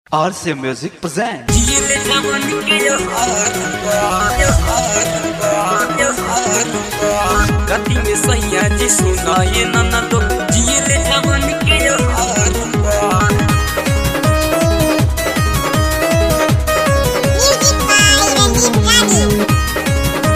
RC Music presents. गति में सैया जी सुनाए नना तो जिए जवन के हार Music by Ranjit Gandhi.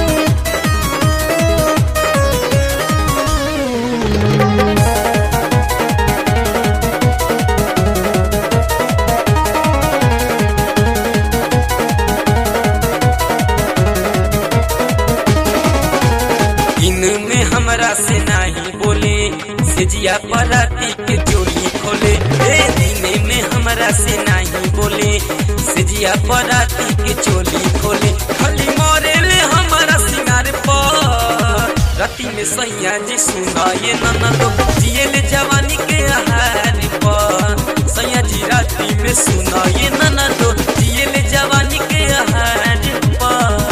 इनमें हमरा से नहीं बोले सिजिया पराती के चोली खोले ए दिन में हमरा से नहीं बोले सिजिया पराती के चोली खोले खाली मोरे ले हमारा सिंगार पर राती में सैया जी सुनाए नना तो जिए ले जवानी के आहार पर सैया जी राती में सुनाए नना तो जिए ले जवानी के आहार पर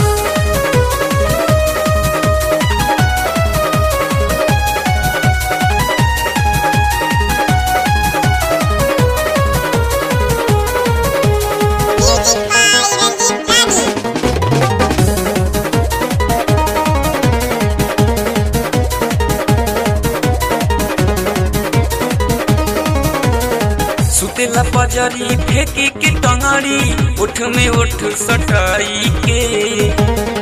Music by Ranjit Gandhi. सुतेला पजरी फेंकी के टंगड़ी उठ में उठ सटाई के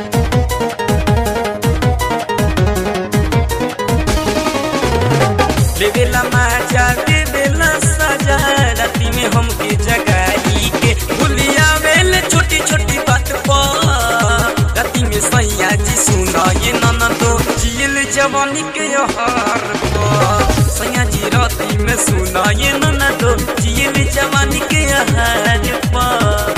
लेवेला माजा देवेला सजा राती में हमके जगाई के भूलिया वेले छोटी छोटी बात पर राती में सैया जी सुनाए नना तो जियल जवानी के हार पर सैया जी राती में सुनाए नना तो जियल जवानी के हार पर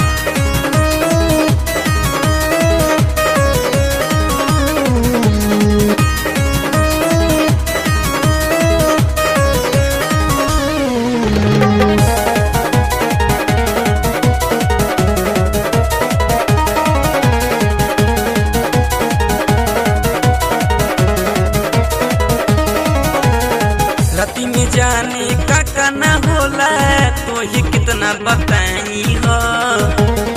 राती में जाने का का न होला तो ही कितना बताई हो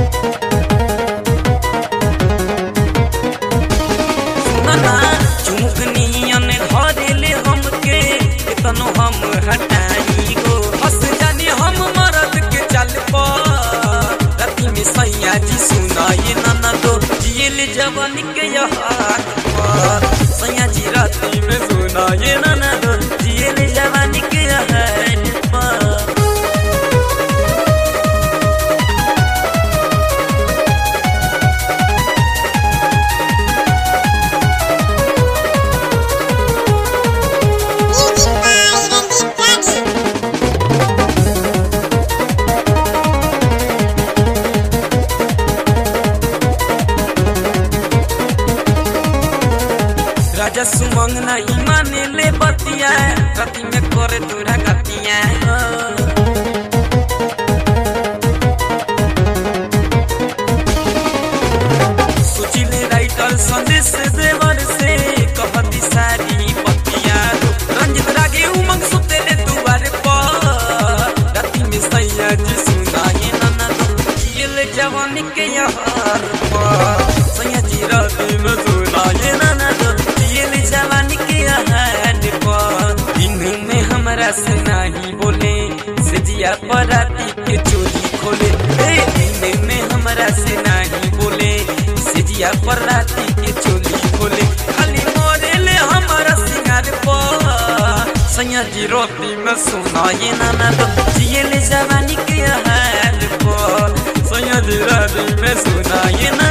सुनना चुमुकनियन घरे ले हमके कितनो हम हटाई गो हंस जाने हम मरद के चल पर राती में सैया जी सुनाए नना तो जियल जवानी के हाथ पर सैया जी राती में सुनाए नना तो जियल जवानी के हाथ पर Music by Ranjit Gandhi. राजा सुमंग नहीं माने ले बतिया राती में करे तोरा गतिया सोचिले राइटर संदेश देवर से कहती सारी बतिया रंजित रागे उमंग सुते ले दुआरे पर राती में सैया जी सुनाए नना जियल जवानी के यार पर सैया जी राती में सुनाए नना जियल जवानी के यार पर दिन में हमरा से नहीं बोले से जिया पर राती के चोली खोले ए दिन में हमरा से नहीं बोले से जिया पर राती के चोली खोले खाली मोरे ले हमारा सिंगार पर सैया जी रोटी में सुनाए नाना तो जियल जवानी के हाल पर सैया जी राती में सुनाए ना